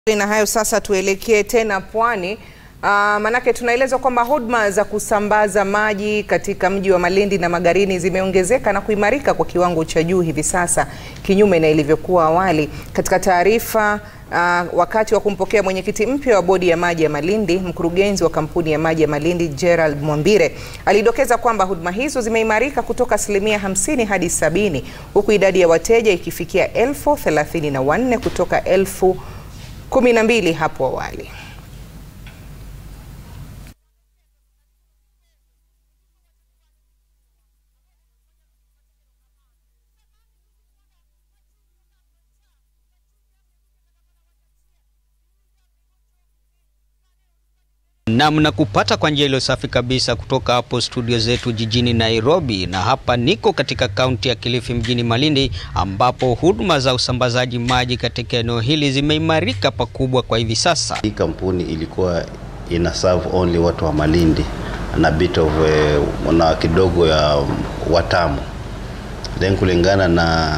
Na hayo sasa, tuelekee tena pwani. Uh, manake tunaelezwa kwamba huduma za kusambaza maji katika mji wa Malindi na Magarini zimeongezeka na kuimarika kwa kiwango cha juu hivi sasa, kinyume na ilivyokuwa awali. Katika taarifa uh, wakati wa kumpokea mwenyekiti mpya wa bodi ya maji ya Malindi, mkurugenzi wa kampuni ya maji ya Malindi Gerald Mwambire alidokeza kwamba huduma hizo zimeimarika kutoka asilimia hamsini hadi sabini huku idadi ya wateja ikifikia elfu thelathini na wanne kutoka elfu kumi na mbili hapo awali. Nam na kupata kwa njia iliyo safi kabisa kutoka hapo studio zetu jijini Nairobi, na hapa niko katika kaunti ya Kilifi mjini Malindi, ambapo huduma za usambazaji maji katika eneo hili zimeimarika pakubwa kwa hivi sasa. Hii kampuni ilikuwa ina serve only watu wa Malindi na bit of uh, na kidogo ya Watamu, then kulingana na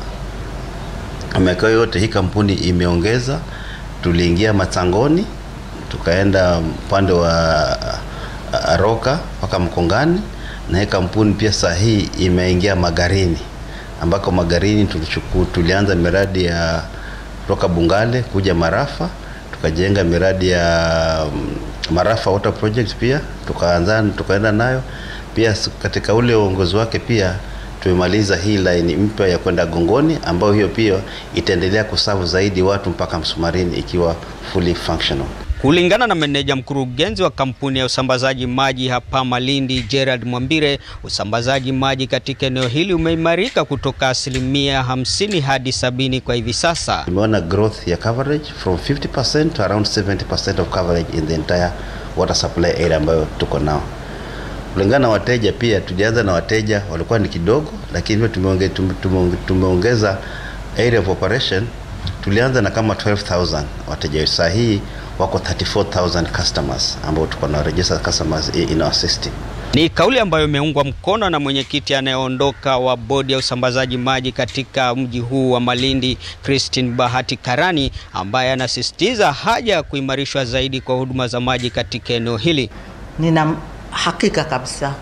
miaka yote hii kampuni imeongeza. Tuliingia Matangoni tukaenda upande wa Aroka mpaka Mkongani, na hii kampuni pia saa hii imeingia Magarini, ambako Magarini tulichukua, tulianza miradi ya kutoka Bungale kuja Marafa, tukajenga miradi ya Marafa Water Project pia tukaanza tukaenda nayo pia. Katika ule uongozi wake pia tumemaliza hii line mpya ya kwenda Gongoni, ambayo hiyo pia itaendelea kusavu zaidi watu mpaka Msumarini ikiwa fully functional. Kulingana na meneja mkurugenzi wa kampuni ya usambazaji maji hapa Malindi, Gerald Mwambire, usambazaji maji katika eneo hili umeimarika kutoka asilimia hamsini hadi sabini kwa hivi sasa. Tumeona growth ya coverage from 50% to around 70% of coverage in the entire water supply area ambayo tuko nao. Kulingana na wateja pia, tulianza na wateja walikuwa ni kidogo, lakini tumeonge, tume, tumeongeza area of operation. Tulianza na kama 12000 wateja, saa hii wako 34000 customers ambao tuko na registered customers in our system. Ni kauli ambayo imeungwa mkono na mwenyekiti anayeondoka wa bodi ya usambazaji maji katika mji huu wa Malindi, Christine Bahati Karani, ambaye anasisitiza haja ya kuimarishwa zaidi kwa huduma za maji katika eneo hili. Nina hakika kabisa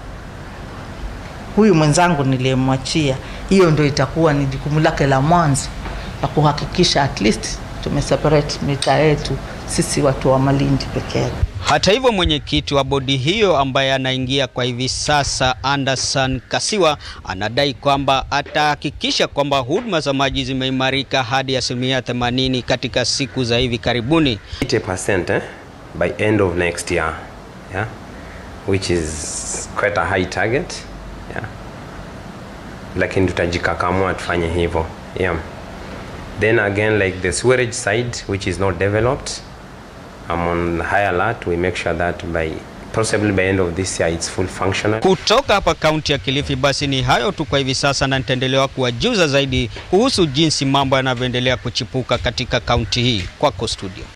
huyu mwenzangu niliyemwachia, hiyo ndio itakuwa ni jukumu lake la mwanzo la kuhakikisha at least tumeseparate mita yetu sisi watu wa Malindi pekee. Hata hivyo, mwenyekiti wa bodi hiyo ambaye anaingia kwa hivi sasa, Anderson Kasiwa, anadai kwamba atahakikisha kwamba huduma za maji zimeimarika hadi asilimia 80 katika siku za hivi karibuni. 80% eh, by end of next year yeah? which is quite a high target yeah? Lakini tutajikakamua tufanye hivyo yeah. Then again like the sewerage side which is not developed I'm on high alert we make sure that by possibly by end of this year it's full functional. Kutoka hapa kaunti ya Kilifi, basi ni hayo tu kwa hivi sasa, na nitaendelea kuwajuza zaidi kuhusu jinsi mambo yanavyoendelea kuchipuka katika kaunti hii. Kwako studio.